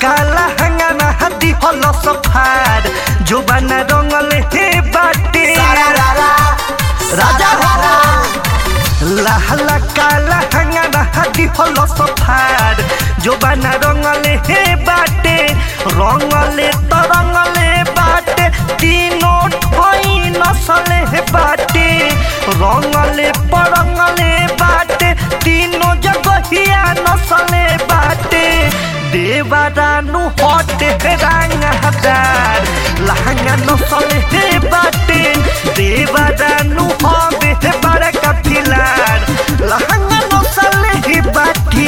काला हंगामा हाथी हल सफार जो बना रंगल हे बाटे राजा लाहला काला हंगामा हाथी हल सफार जो बना रंगल हे बाटे रंगले तो रंगले बाटे तीनों ठोई नसले हे बाटे रंगले परंगले बाटे तीनों जगहिया नसले बाटे देवादानु हटे रंग हदार लहंगा नसले हे बाटे देवादानु हबे हे बड़ा कपिलार लहंगा नसले हे बाटी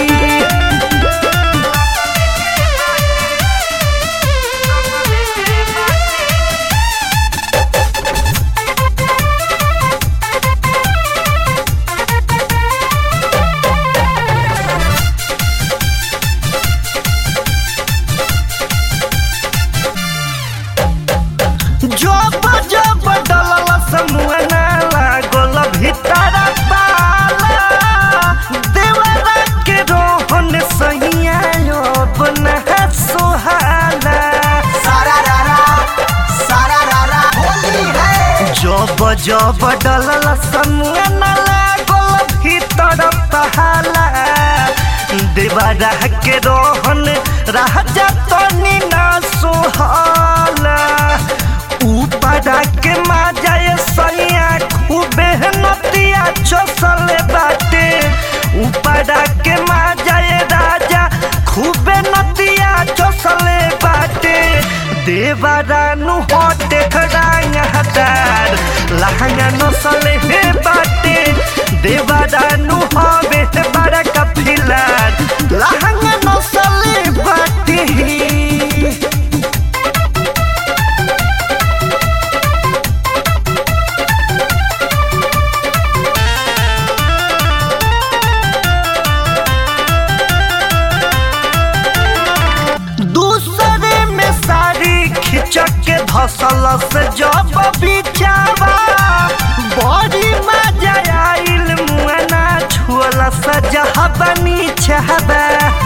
जब जब डलल समूह ना लागल भीतर पाला देवरा के रोहन सहिया अब ना सोहाला जब जब डलल समूह ना लागल भीतर पहाला देवरा के रोहन राजा तनी ना सोहाला ऊपरा के माजाए सैया खूबे नतिया चसले बाटे ऊपरा के माजाए राजा खूबे नतिया चसले बाटे देवरानु हटे खड़ांग हटार लहंगा नसले हे बाटे देवरानु हवे हे बड़ा कफिलार लहंगा नसले बाटे दूसरे में साड़ी खिंचक के धसल से जब बिचावा बड़ी मजा आइल मुआना छुअल सजहा बनी छहबा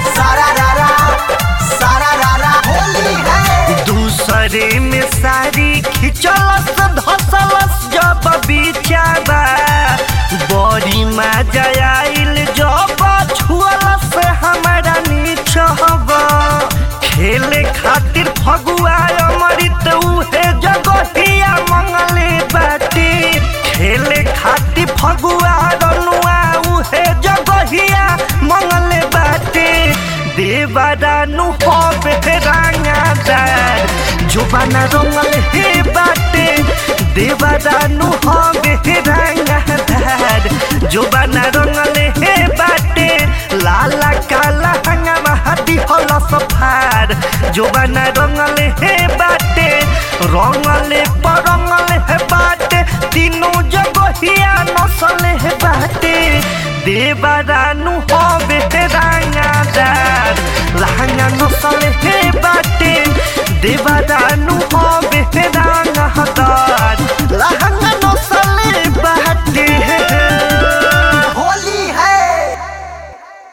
दूसरे में साड़ी खिंचल से धसल जब बिचावा बड़ी मजा आइल जब छुअल से हमारा नीचहबा खेले खातिर फगुआ अमृत उहे जगहिया मंगले बाटे खेले खातिर फगुआ रनुआ उहे जगहिया मंगले बाटे देवरानु हबे रंगादार जुबाना रंगल हे बाटे देवरानु हबे रंगादार जुबाना रंगल हे बाटे लाला काला हंगामा हाथी हल सफार जोबाना रंगले हे बाटे रंगले परंगले हे बाटे तीनों जगहिया नसले हे बाटे देवरानु हबे हे रंगादार लहंगा नसले हे बाटे देवरानु हबे हे